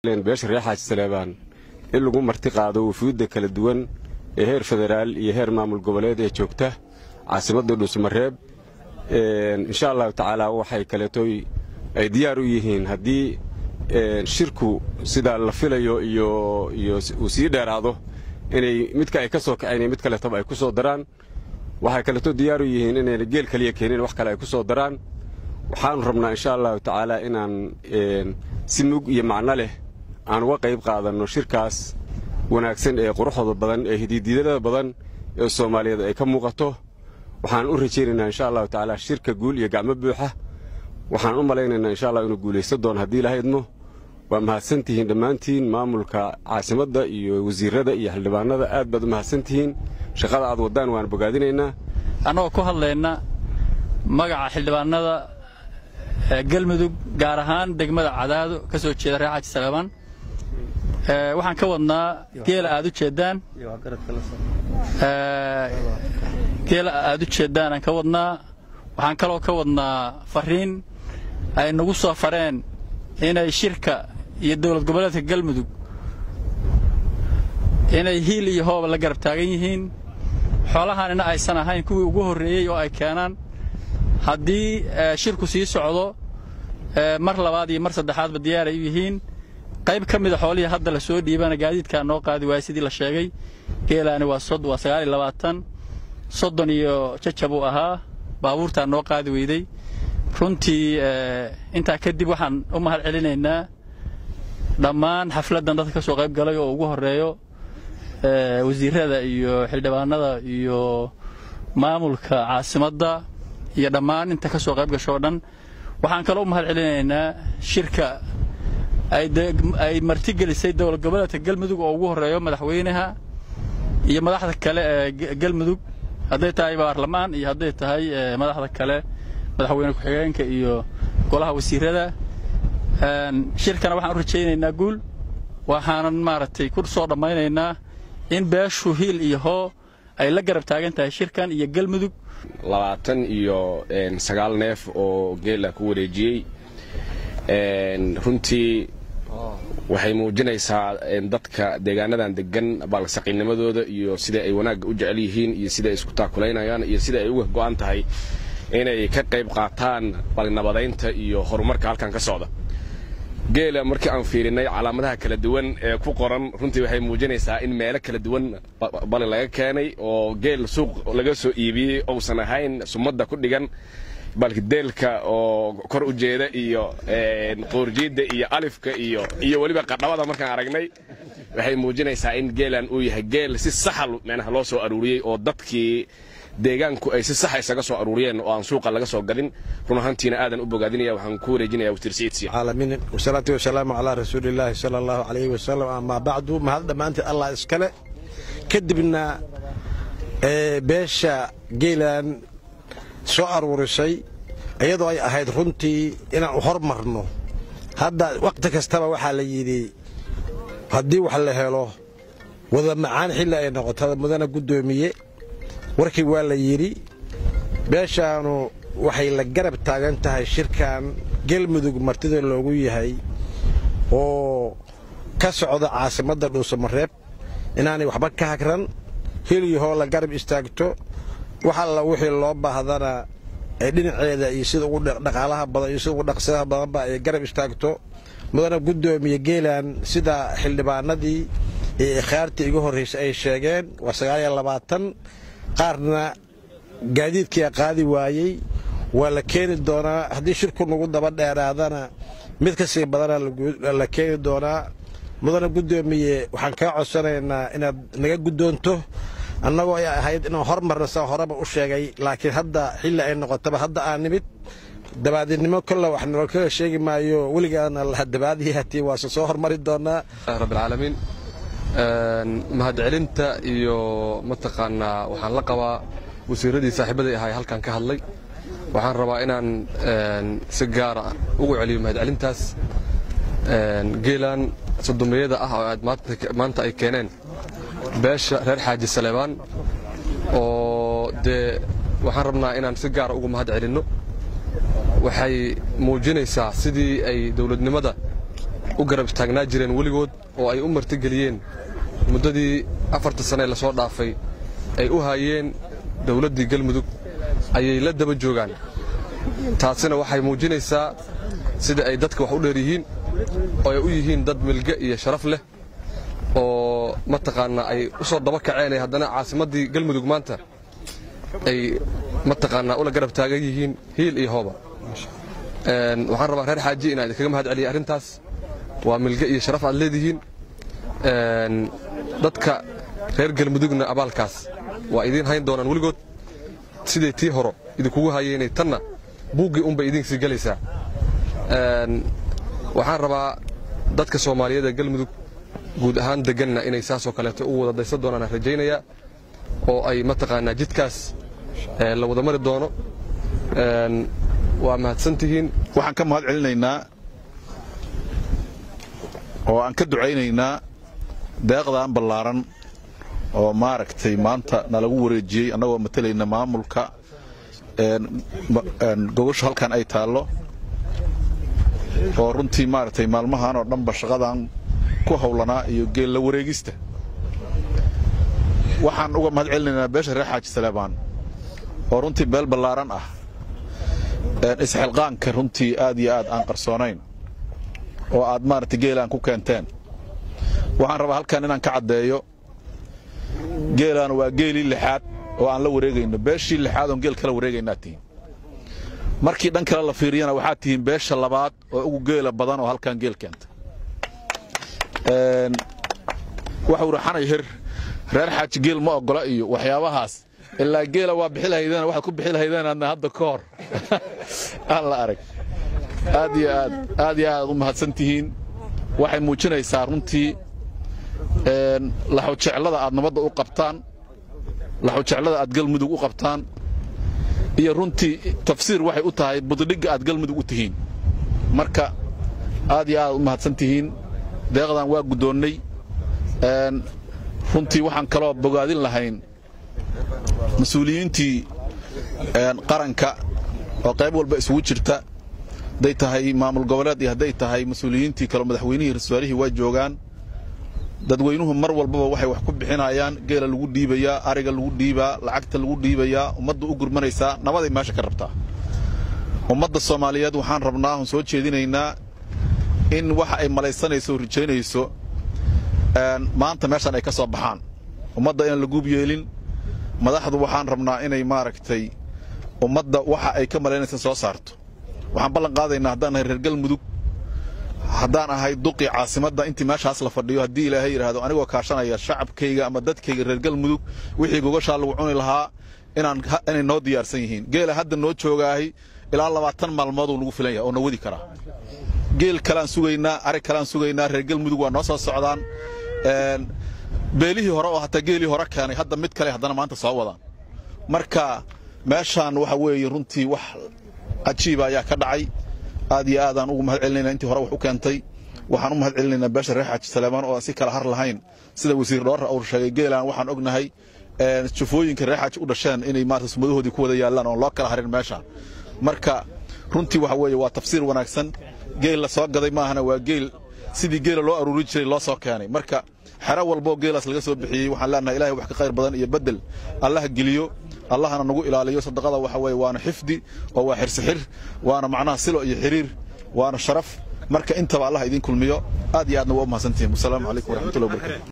beesha reer xaaji saleebaan in lagu marti qaado wufuudda kala duwan ee heer federaal iyo heer maamul goboleed ee joogta caasimadda dhuusamareeb insha allahu tacaala waxay kaleetoy ay diyaar u yihiin haddii shirku sida la filayo iyo uu sii dheeraado inay midka ay ka soo kaceen mid kaleetaba ay ku soo daraan waxay kaleeto diyaar u yihiin inayna geel kaliya keenin wax kale ay ku soo daraan waxaanu rabnaa insha allahu tacaala inaan si mug iyo macno leh aan uga qayb qaadanno shirkaas wanaagsan ee quruxda badan ee hididiidada badan ee soomaaliyeed ay ka muuqato waxaan u rajaynaynaa insha allahu tacaala shirka guul iyo gacmo buuxa waxaan u malaynaynaa insha allah inuu guulaysta doono haddii ilahaydmo waa mahadsantihiin dhammaantiin maamulka caasimadda iyo wasiirada iyo xildhibaanada aad baad u mahadsantihiin shaqada aad waddaan waan bogaadinaynaa annagoo ku hadlayna magaca xildhibaanada galmudug gaar ahaan degmada cadaado ka soo jeeda reer xaaji saleebaan waxaan ka wadnaa geela aad u jeeddaan geela aad u jeeddaan aan ka wadnaa waxaan kaloo ka wadnaa fariin ay nagu soo fareen inay shirka iyo dowlad goboleedka galmudug inay hiil iyo hooba la garab taagan yihiin xoolahaanina aysan ahayn kuwii ugu horreeyey oo ay keenaan haddii shirku sii socdo mar labaad iyo mar saddexaadba diyaaray u yihiin qayb ka mida xoolihii hadda la soo dhiibana gaadiidkaa noo qaadi waaya sidii la sheegay geelaani waa waa sagaal iyo labaatan soddon iyo jajab uu ahaa baabuurtaa noo qaadi weyday runtii intaa kadib waxaan u mahad celinaynaa dhammaan xafladdan dadka ka soo qayb galay oo ugu horreeyo wasiirada iyo xildhibaanada iyo maamulka caasimadda iyo dhammaan inta ka soo qayb gasho o dhan waxaan kaloo u mahad celinaynaa shirka ay martigelisay dowlad goboleedka galmudug oo ugu horreeyo madaxweynaha iyo madaxda kale ee galmudug hadday tahay baarlamaan iyo hadday tahay madaxda kale madaxweyne ku-xigeenka iyo golaha wasiirada shirkana waxaan u rajaynaynaa guul waxaanan maaragtay ku soo dhammaynaynaa in beeshu hiil iyo hoo ay la garab taagan tahay shirkan iyo galmudug labaatan iyo sagaal neef oo geela ku wareejiyey runtii waxay muujinaysaa dadka deegaanadan degan baalsaqiinimadooda iyo sida ay wanaagga u jecel yihiin iyo sida ay isku taakulaynayaan iyo sida ay uga go'an tahay inay ka qayb qaataan balnabadaynta iyo horumarka halkan ka socda geela markii aan fiirinay calaamadaha kala duwan ee ku qoran runtii waxay muujinaysaa in meelo kala duwan bali laga keenay oo geel suuq laga soo iibiyey ousan ahayn sumadda ku dhigan balkideelka oo kor u jeeda iyo qoorjiidda iyo alifka iyo iyo weliba qadhabada markaan aragnay waxay muujinaysaa in geelan uu yahay geel si saxal meenaha loo soo aruuriyey oo dadkii deegaanku ay si saxa isaga soo aruuriyeen oo aan suuqa laga soo gadin run ahaantiina aadan u bogaadinaya waxaan ku wareejinaya wasiir saciid siya caalamiin wasalaatu wasalaamu calaa rasuulillaahi sala allahu calayhi wasalam amaa bacdu mahad dhammaanteed allah iskale kadibna beesha geelan soo aruurisay iyadoo ay ahayd runtii inaan u hormarno hadda wakhti kastaba waxaa la yidhi haddii wax la helo wada macaan xilli ay noqoto mudana guddoomiye warkii waa la yidhi beeshaanu waxay la garab taagan tahay shirkan galmudug martida loogu yahay oo ka socda caasimadda dhuusamareeb inaanay waxba ka hagran heliyahoo la garab istaagto wax alla wixii loo baahdana ay dhinaceeda iyo sida ugu dhaqaalaha badan iyo sida ugu dhaqsadaha badanba ay garab istaagto mudana guddoomiye geelan sida xildhibaanadii iyo ikhaartii iga horraysay ay sheegeen waa sagaaliyo labaatan qaarna gaadiidkia qaadi waayey waa la keeni doonaa haddii shirku nagu daba dheeraadana mid ka sii badana la keeni doonaa mudana guddoomiye waxaan kaa codsanaynaa inaad naga guddoonto annagoo ay ahayd inaan hormarna saa horeba u sheegay laakiin hadda xilli ay noqotaba hadda aan nimid dabaadinimo kolle wax nolo kaga sheegi maayo weligaana laha dabaadiyahatii waase soo hormari doonaa rabbilcaalamiin mahadcelinta iyo mataqaanaa waxaan la qabaa wasiiradii saaxiibaday ahay halkan ka hadlay waxaan rabaa inaan si gaara ugu celiyo mahadcelintaas geelan sodomiyada ah oo aad maanta ay keeneen beesha reer xaaji saleebaan oo dee waxaan rabnaa inaan si gaara ugu mahad celinno waxay muujinaysaa sidii ay dowladnimada u garab taagnaa jireen weligood oo ay u martigeliyeen muddadii afarta sane la soo dhaafay ay u haayeen dawladdii galmudug ayay la daba joogaan taasina waxay muujinaysaa sida ay dadka wax u dheer yihiin oo ay u yihiin dad milge iyo sharaf leh oo mataqaannaa ay u soo daba kaceen ee haddana caasimaddii galmudug maanta ay mataqaannaa ula garab taagan yihiin hiil iyo hooba waxaan rabaa reer xaaji inaan idinkaga mahad celiya arrintaas waa milge iyo sharaf aad leedihiin dadka reer galmudugna abaalkaas waa idiin hayn doonaan weligood siday tii horo idinkugu hayeenay tanna buuggii unbay idinsii gelaysaa waxaan rabaa dadka soomaaliyeed ee galmudug guud ahaan deganna inay saasoo kaleeto u wada daysan doonaan aan rajaynayaa oo ay mataqaanaa jidkaas la wada mari doono waa mahadsantihiin waxaan ka mahad celinaynaa oo aan ka ducaynaynaa deeqdan ballaaran oo maaragtay maanta nalagu wareejiyey annagoo matalayna maamulka gogosha halkan ay taallo oo runtii maaragtay maalmahan oo dhanba shaqadan ku hawlanaa iyo geella wareegista waxaan uga mahad celinaynaa beesha reer xaaji saleebaan oo runtii beel ballaaran ah isxilqaanka runtii aad iyo aad aan qarsoonayn oo aad maaragtay geelaan ku keenteen waxaan rabaa halkan inaan ka caddeeyo geelaan waa geelii lixaad oo aan la wareegayno beeshii lixaad oon geel kala wareegaynaa tihiin markii dhan kale la fiiriyana waxaad tihiin beesha labaad oo ugu geela badan oo halkan geel keenta waxuu raxanay hir reer xaaji geel ma oggola iyo waxyaabahaas ilaa geela waa bixi lahaydeen waxaad ku bixi lahaydeen adna hadda ka hor aan la arag aad iyo aad aad iyo aad u mahadsan tihiin waxay muujinaysaa runtii laxujeclada aad nabadda u qabtaan laxujeclada aad galmudug u qabtaan iyo runtii tafsiir waxay u tahay buddhigga aad galmudug u tihiin marka aad iyo aad u mahadsan tihiin deeqdan waa guddoonnay runtii waxaan kaloo bogaadin lahayn mas-uuliyiintii qaranka oo qayb walba isugu jirta hadday tahay maamul goboleed iyo hadday tahay mas-uuliyiintii kaleo madaxweynihii rasuaalihii waa joogaan dadweynuhu mar walbaba waxay wax ku bixinayaan geela lagu dhiibayaa ariga lagu dhiibaa lacagta lagu dhiibayaa ummadda u gurmanaysaa nabaday meesha ka rabtaa ummadda soomaaliyeed waxaan rabnaa oon soo jeedinaynaa in waxa ay malaysanayso oo rijaynayso maanta meeshan ay ka soo baxaan ummadda inaan la guub yeelin madaxdu waxaan rabnaa inay maaragtay ummadda waxa ay ka malaynaysa soo saarto waxaan ballan qaadaynaa haddaan nahay reer galmudug haddaan ahay duqii caasimadda intii meeshaas la fadhiyo haddii ilaahay yidhaahdo anigoo kaashanaya shacabkayga ama dadkayga reer galmudug wixii gogashaa lagu cuni lahaa inaan inay noo diyaarsan yihiin geela hadda noo joogaahay ilaa labaatan maalmooduu nagu filan yahay oo na wadi karaa geel kaleaan sugaynaa arig kaleaan sugaynaa reer galmudug waa noo soo socdaan beelihii hore oo hataa geelii hore keenay hadda mid kale haddana maanta soo wadaan marka meeshaan waxa weeye runtii wax cajiiba ayaa ka dhacay aad iyo aadaan ugu mahad celinayna intii hore wax u keentay waxaan u mahad celinaynaa beesha reer xaaji saleemaan oo aan si kala har lahayn sida wasiir dhoorra uu sheegay geelaan waxaan ognahay jufooyinka reer xaaji u dhasheen inay maarata sumadahoodii ku wada yaallaan oon loo kala harin meesha marka runtii waxa weeye waa tafsiir wanaagsan geel la soo gaday maahana waa geel sidii geela loo aruurin jiray loo soo keenay marka xero walboo geelaas laga soo bixiyey waxaan leenahay ilahay wax ka khayr badan iyo beddel allaha geliyo allahana nagu ilaaliyo sadaqada waxa weeye waana xifdi oo waa xirsixir waana macnaha silo iyo xiriir waana sharaf marka intaba allah idiin kulmiyo aad iyo aadna waa u mahadsantihiin wasalaamu calaykum waraxmatullahi wabarakatu